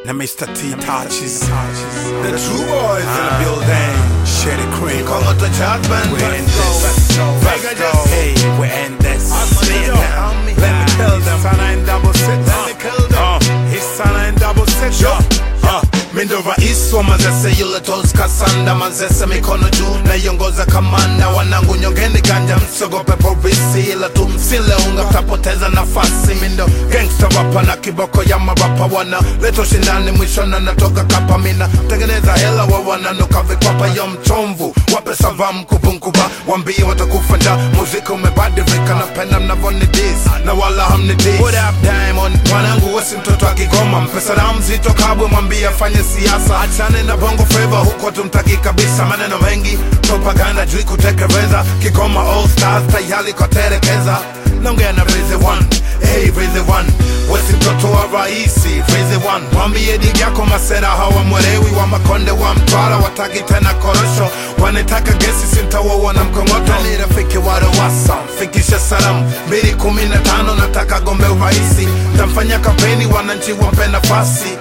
na Mr. T touches. The true boys in the building. Share the cream. Call out the judgment. We're in Let's go. this. Let's Let's go. go. Hey, we're in this. Say it now. Let me kill them. Sana in double six. Let me kill them. Uh, his sana in double six. Yo. Uh, mindo rais wa mazese yule tos kasanda mazese mikono juu naiongoza kamanda wanangu nyongeni ganja msiogope polisi ila tumsile unga mtapoteza nafasi mindo gangsta rapa na kiboko ya marapa wana leto shindani mwishona natoka kapa mina tengeneza hela wa wananuka vikwapa yo mchomvu wape savam kubunkuba wambie watakufa nja muziki umebadilika na penda mnavonidis na wala hamnidis What up Diamond mwanangu wesi mtoto akigoma mpesa na mzito kabwe mwambie afanye siasa achane na bongo flava huko tumtaki kabisa maneno mengi propaganda juu kutekeleza kigoma all stars tayari koterekeza naongea na Rizzy One hey Rizzy One wesi mtoto wa raisi Rizzy One mwambie digi yako masera hawa mwelewi wa makonde wa mtwara wataki tena korosho wanataka gesi sintawowa na mkongoto ni rafiki wa Lowassa fikisha salamu mbili kumi na tano nataka gombe uraisi tamfanya kampeni wananchi wampe nafasi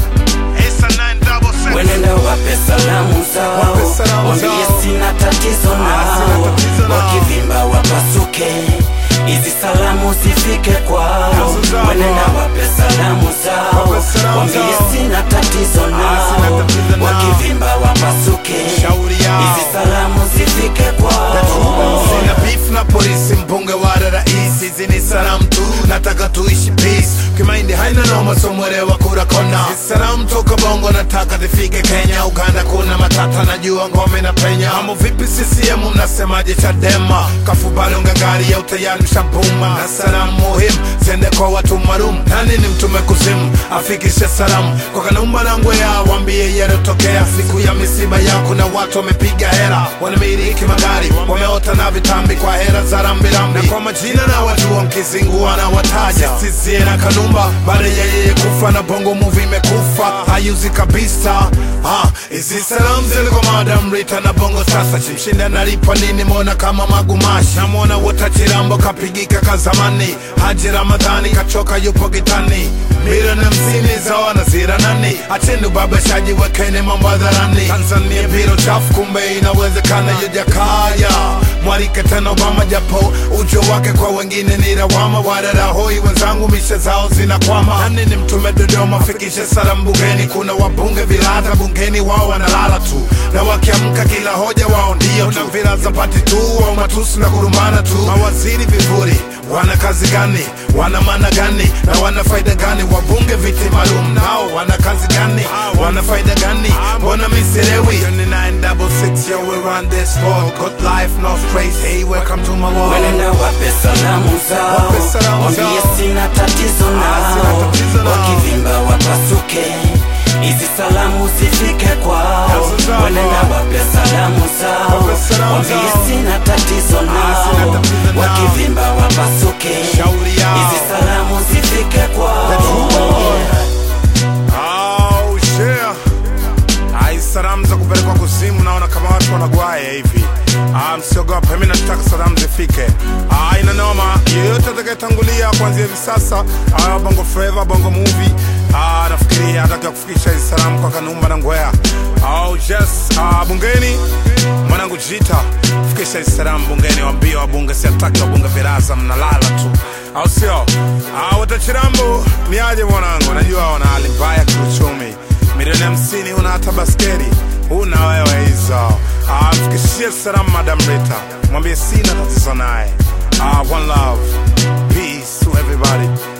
Wenenda wape salamu zao, Wape salamu wambie zao. sina tatizo Ah, sina nao, tatizo nao. wakivimba wapasuke, hizi salamu zifike kwao. Kazi zao. Wenenda wape salamu zao, Wape salamu wambie zao. sina tatizo sina nao, tatizo nao. wakivimba wapasuke, Shauri yao. hizi salamu zifike kwao. Sina beef na polisi, mbunge wa rais, hizi ni salamu tu, nataka tuishi peace. Kimaindi haina noma, so mwelewa kura kona. Hizi salamu toka bongo, nataka zifike Kenya, Uganda kuna matata, najua ngome na penya. Amo vipi CCM, mnasemaje Chadema? Kafubali ungangari ya utayari mshabuma, na salamu muhimu zende kwa watu maalum. Nani ni mtume kuzimu, afikishe salamu kwa Kanumba na Ngwea, wambie yalotokea siku ya misiba yako, na watu wamepiga hera, wanamiliki magari, wameota na vitambi kwa hera za rambirambi, na kwa majina na wajua, mkizingua na wataja Sisie na Kanumba, baada ya yeye kufa na bongo movie imekufa, hayuzi kabisa. Ah, hizi salamu zilikuwa Madam Rita na bongo sasa, chimshinda analipa nini? Mona kama magumashi, namwona wota chirambo kapigika kazamani, Haji Ramadhani kachoka yupo gitani, milioni hamsini za wanazira nani, acheni ubabashaji, wekeni mambo hadharani. Tanzania biro chafu, kumbe inawezekana. Yojakaya mwarike tena Obama, japo ujo wake kwa wengine ni lawama. Wadadahoi wenzangu, mishe zao zinakwama. Nani ni mtume Dodoma, fikishe salamu bungeni. Kuna wabunge vilata bungeni, wao wanalala tu, na wakiamka kila hoja wao ndio tu. Kuna vilaza pati tu, au matusi na kurumbana tu. Mawaziri vivuri, wana kazi gani? Wana maana gani? na wana faida gani? Wabunge viti maalum nao wana kazi gani? Wana faida gani? Mbona misielewi? 2966, yo, we run this world. Good life, no stress. Hey, welcome to my world. Wenenda wape salamu zao, Wape salamu wambie zao. sina tatizo Ah, sina nao, tatizo nao. wakivimba wapasuke, hizi salamu zifike kwao. Kazi zao. Wenenda wape salamu zao, Wape salamu wambie zao. sina tatizo sina nao, tatizo nao. wakivimba wapasuke, Shauri yao. hizi salamu zifike kwao. Oh, share. Ai, salamu za kupelekwa kuzimu, naona kama watu wanagwaya hivi. Ah, msiogope, mimi nataka salamu zifike. Ah, ina noma. Yeyote atakayetangulia kuanzia hivi sasa, ah, bongo flava, bongo movie, ah, nafikiri ataka kufikisha hizi salamu kwa Kanumba na Ngwea. Oh, yes. Ah, bungeni mwanangu Jita, fikisha hizi salamu bungeni, waambie wabunge, siataki wabunge viraza, mnalala tu, au sio? Ah, watachirambo ni aje mwanangu, najua wana hali mbaya kiuchumi milioni hamsini huna hata basketi huna wewe hizo Ah, mfikishie salamu madam rita mwambie sina tatizo naye Ah, one love peace to everybody